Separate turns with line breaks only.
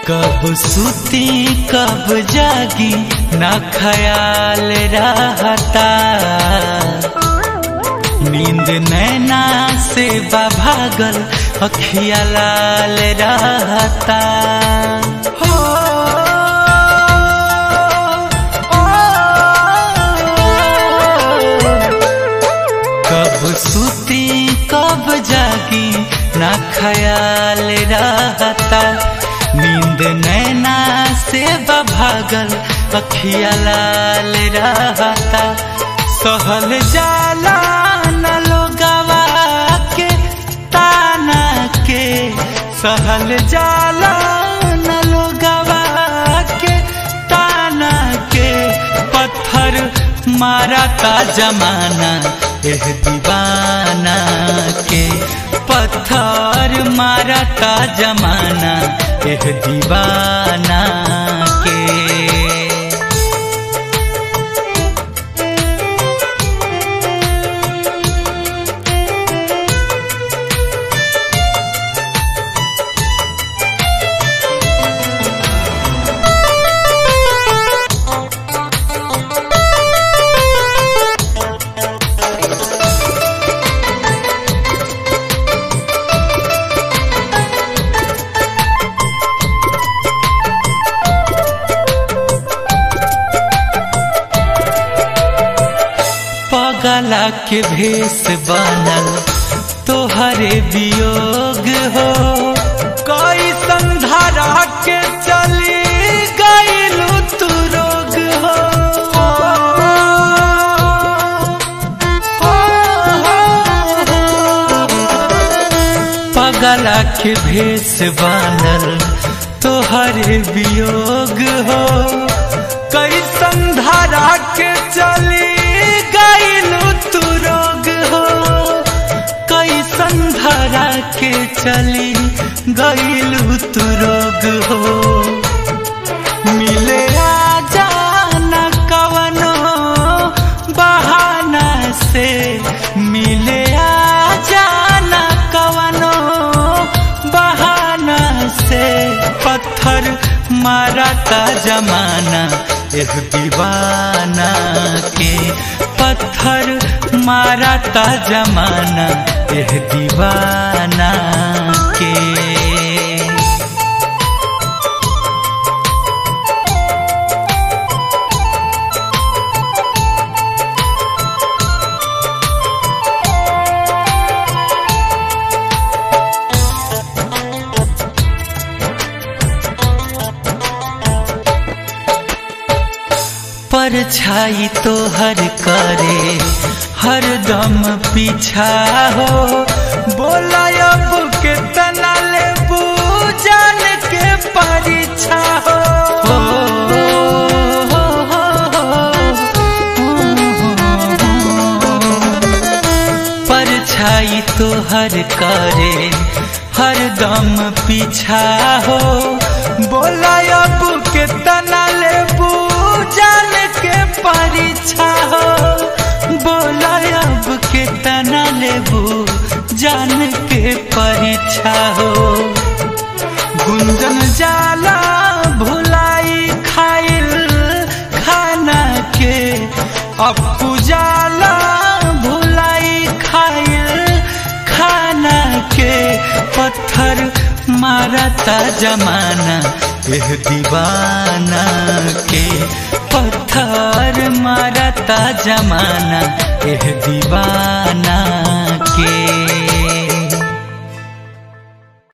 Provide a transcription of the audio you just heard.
कब सुती कब जागी ना ख्याल रहता नींद नैना से भागल अखिया लाल रहता हो कब सुती कब जागी ना ख्याल रहता नींद नैना से भागल अखिया लाल रहता सहल जाला न लोगवा के ताना के सहल जाला न लोगवा के ताना के पत्थर मारा का जमाना एह दीवाना के पत्थर मारा का जमाना एह दीवाना के पगला के भेष बनल तोहरे वियोग हो कोई संधारा के चली गईलू तू रोग हो पगला के भेष बनल तोहरे वियोग हो कई संधारा के चली गईलू तू रोग हो कई संधारा के चली गईलू तू रोग हो मिले आजा न कवनो बहाना से मिले आजा न कवनो बहाना से पत्थर मारा का जमाना एह दीवाना के पत्थर मारा का जमाना एह दीवाना के परछाई तो हर करे हर दम पीछा हो बोला अब के तना ले जान के परीक्षा हो परछाई तो हर करे हर दम पीछा हो बोला अब के तना ले जान के परीक्षा हो बोला अब के तना लेबू जान के परीक्षा हो गुंजन जाला भुलाई खाइल खाना के अपू जाला भुलाई खाइल खाना के पत्थर मारता जमाना एह दीवाना के पत्थर मारता जमाना एह दीवाना के